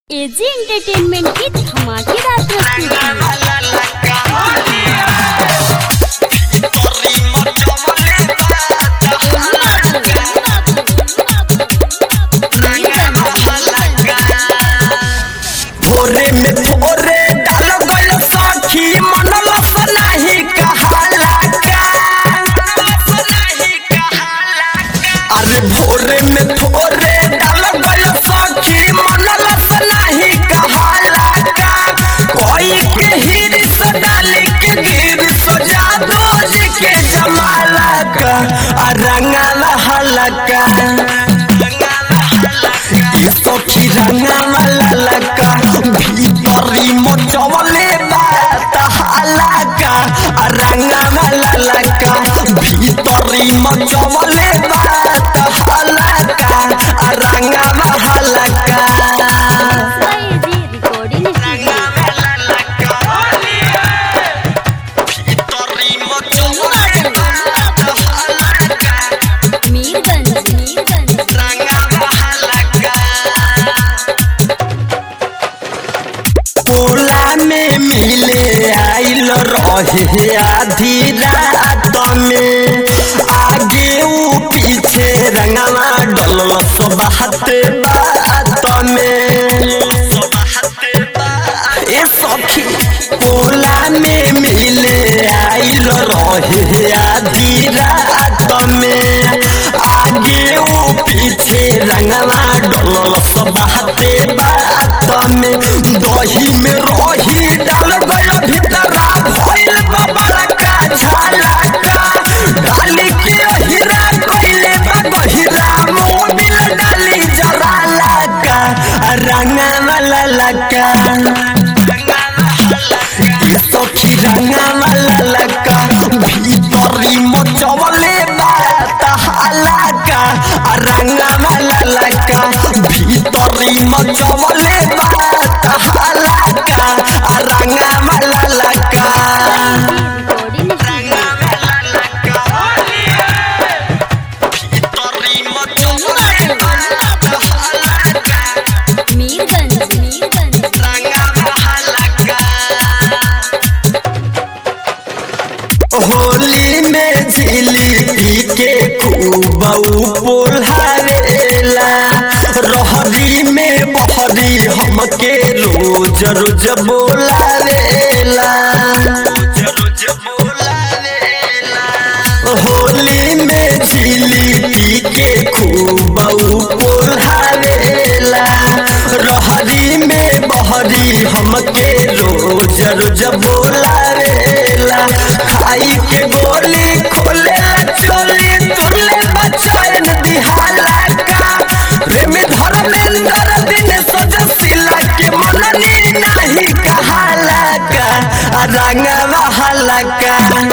AG entertainment की धमाकेदार प्रस्तुति भोरे में थोरे डाल गइल सखी मनल सनाही कहाला का अरे भोरे में थोरे डाल गइल सखी मनल सनाही कहाला का कोई के हिरिस डाली के गिरिस जादू जी के जमाला का आ रंगाला हलका सखी रंगावा ललका भीतरी मचवले बात हालाका रंगावा ललका भीतरी मचवले बात हालाका रंगावा हलका एजी रिकॉर्डिंग स्टूडियो मीरगंज मीरगंज टोला में मिले आइल रहे आधी रात में आगे ऊ पीछे रंगवा डल सबहते बात में ए सखी टोला में मिले आइल रहे आधी रात में आगे ऊ पीछे रंगवा डल सबहते बात में दही में रही डाल गया भीतरा भइल बाबा का झाला का डाली के हीरा कइले बा गहिरा मोबिल डाली जराला का रंगा वाला लका सखी रंगा वाला लका भीतरी मचवले बात हालाका रंगा वाला लका भीतरी मचवले बात हालाका रंगा वाला लका रिकॉर्डिंग स्टूडियो मीरगंज मीरगंज होली में झिली के खूब पोल्हारेला रहरी में बहरी हमके रोज रोज बोलावेला होली में झिली के खूब पोल्हारेला रहरी में बहरी हमके रोज रोज बोलावेला खाई के गोली खोले चोली तुले बचन दिहाला का प्रेम धर्मेंद्र दिन सजसिला के मननी नहीं कहाला का रंगवा हलका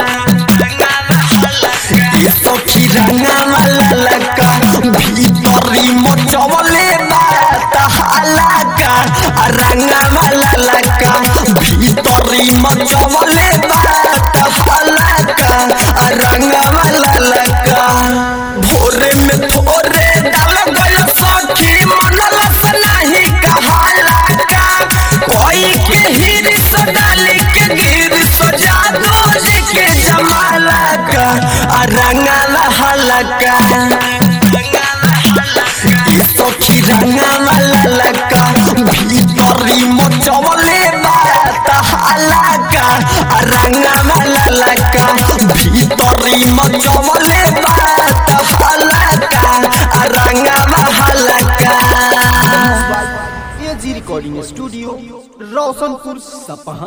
सखी रंगावा ललका भीतरी मचवले बात हालाका रंगावा ललका भीतरी मचवले बात हालाका रंगावा ललका भोरे में थोरे डाल गइल सखी मनल सनाही कहाला का कोई के हिरिस डाली के गिरिस जादू जी के जमाला का रंगाला हलका सखी रंगावा ललका भीतरी मचवले बात हालाका रंगावा ललका भीतरी मचवले बात हालाका रंगावा हलका एजी रिकॉर्डिंग स्टूडियो रोशनपुर सपहा